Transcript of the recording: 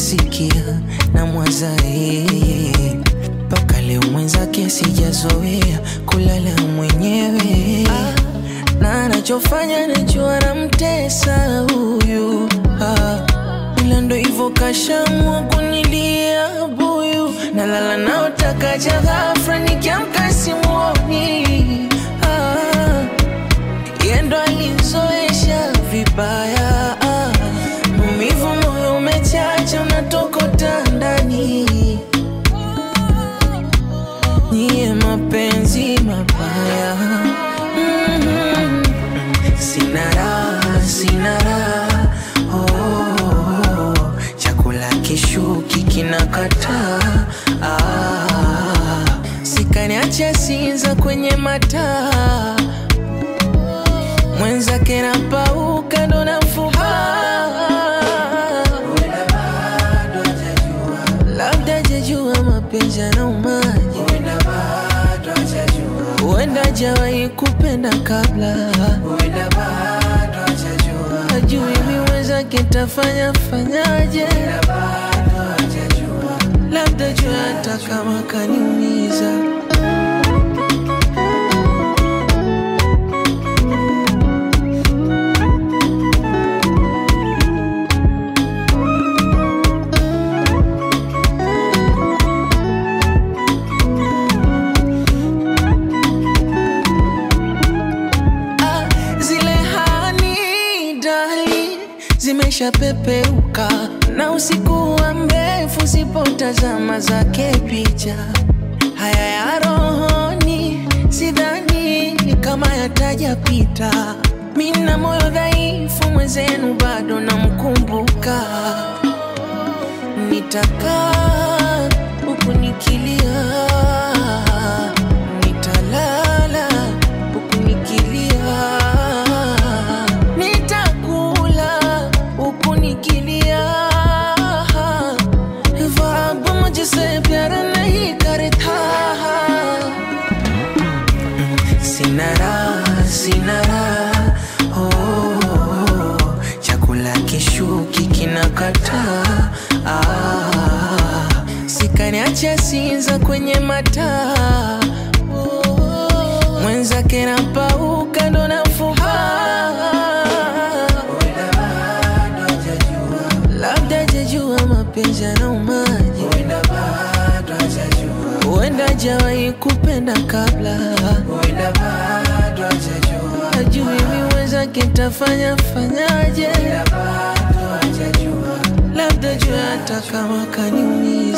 nikisikia na mwaza yeye mpaka leo mwenzake sijazoea kulala mwenyewe ah, na anachofanya najua namtesa huyu ah, ila ndo hivyo kashamua kunilia buyu nalala naotakaja ghafra nikiamka simuoni ah, yendo alizoesha vibaya ah, maumivu moyo umechacha unatokota ndani niye mapenzi mabaya mm-hmm. sina raha sina raha oh, chakula kishuki kinakataa ah, sikaniacha sinza kwenye mataa mwenzake napauka ndo nafuba labda jajua mapenzi yanaumaji huenda jawahi kupenda kabla ajui miwezake tafanya fanyaje labda jua hata kama kaniumiza Ah, zile hani dali zimeshapepeuka na usiku wa mrefu sipotazama zake picha haya ya rohoni sidhani kama yatajapita mina moyo dhaifu mwenzenu bado namkumbuka nitakaa huku nikilia nitalala huku nikilia nitakula huku nikilia ख्वाब मुझसे प्यार नहीं करता sinara sinara oh, chakula kishuki kinakataa ah, sikaniacha sinza kwenye mataa oh, mwenzake napauka ndo nafuba labda jajua mapenzi yanaumaji huenda jawahi kupenda kabla ajui miwezake tafanya fanyaje labda jua hata kama kaniumia